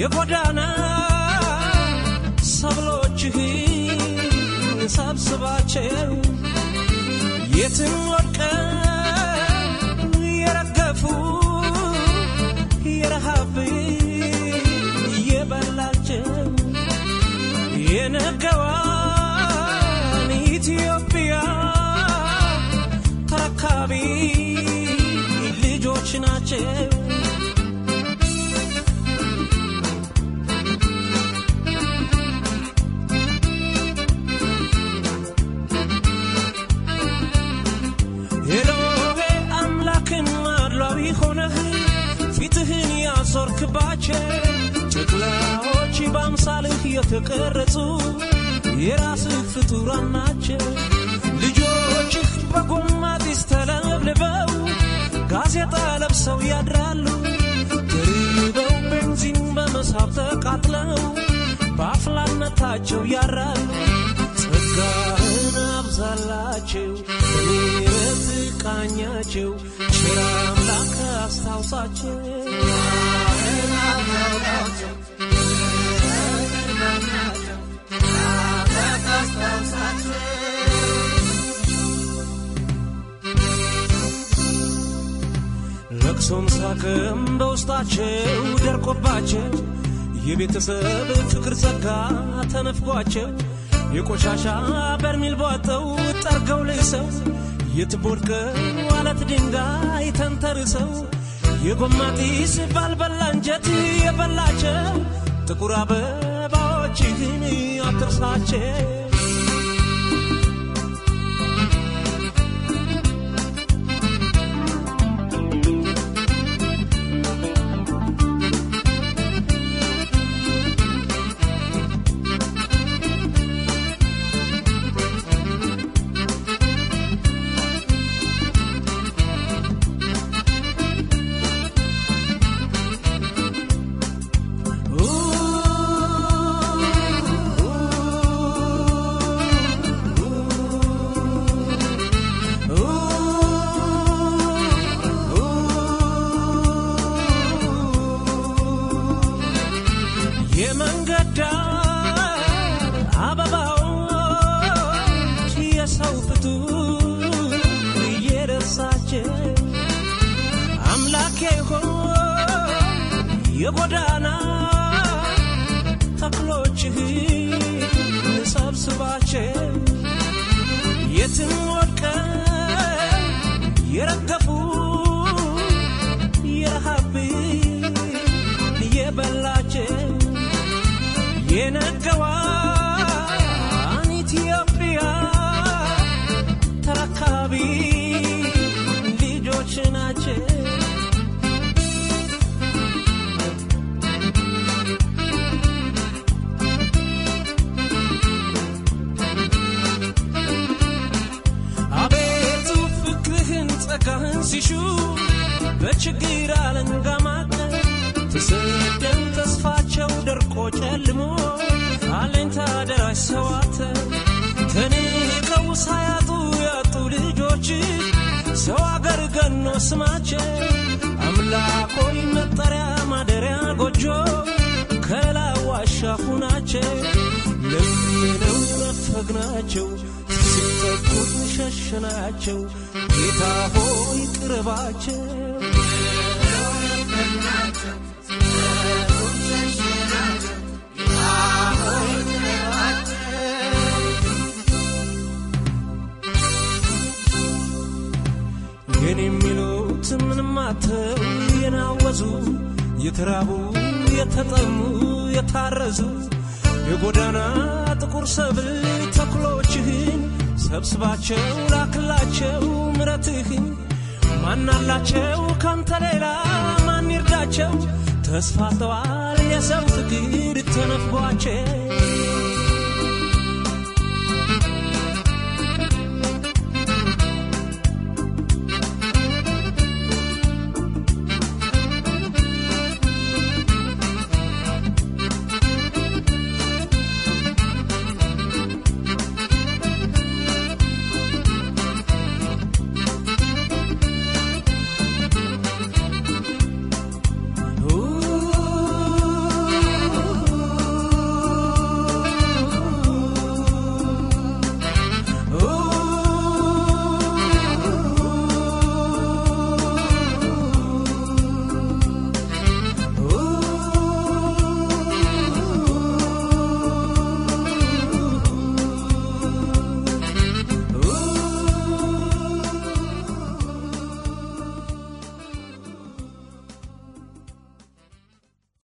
የጎዳና ሰብሎችህን ሰብስባቸው የትም ወድቀው የረገፉ የረሃብ የበላቸው የነገዋን ኢትዮጵያ ተረካቢ ልጆች ናቸው። ኤሎሄ አምላክን አድሏዊ ሆነህ ፊትህን ያዞርክባቸው ጨቅላዎች በአምሳልህ የተቀረጹ የራስህ ፍጡራን ናቸው። ልጆችህ በጎማ ጢስ ተለብልበው ጋዜጣ ለብሰው ያድራሉ። ተርበው ቤንዚን በመሳብ ተቃጥለው በአፍላነታቸው ያራሉ። ጸጋህን አብዛላቸው በምሕረት ቃኛቸው ቸር አምላክ አስታውሳቸው ለቅሶም ሳቅም በውስጣቸው ደርቆባቸው የቤተሰብ ፍቅር ጸጋ ተነፍጓቸው የቆሻሻ በርሚል ቧጠው ጠርገው ልሰው የትቦድቀው አለት ድንጋይ ተንተርሰው የጎማ ጢስ ባልበላ እንጀት የበላቸው ጥቁር አበባዎችህን አትርሳቸው። የመንገድ ዳር አበባዎች የሰው ፍጡር እየረሳቸው አምላኬ ሆይ የጎዳና ተክሎችህን ሰብስባቸው የትም ወድቀው የረገፉ የረሃብ የበላቸው የነገዋን ኢትዮጵያ ተረካቢ ልጆች ናቸው። አቤቱ ፍቅርህን ጸጋህን ሲሹ በችግር አለንጋ ማቀል ተሰደው ተስፋቸው ደርቆ ጨልሞ አለኝታ ደራሽ ሰዋተ ተንቀው ሳያጡ ያጡ ልጆች ሰው አገር ገኖ ስማቸው አምላኮይ መጠሪያ ማደሪያ ጎጆ ከላዋሻ ሁናቸው ለምነው ነፈግናቸው ሲጠቁን ሸሸናቸው ጌታ ሆይ ቅረባቸው ግን የሚሉት ምንም አተው የናወዙ የተራቡ የተጠሙ የታረዙ የጎዳና ጥቁር ሰብል ተክሎችህን ሰብስባቸው ላክላቸው ምረትህን ማናላቸው ካንተ ሌላ ማን ይርዳቸው ተስፋ ተዋል የሰው ፍቅር ተነፍጓቸው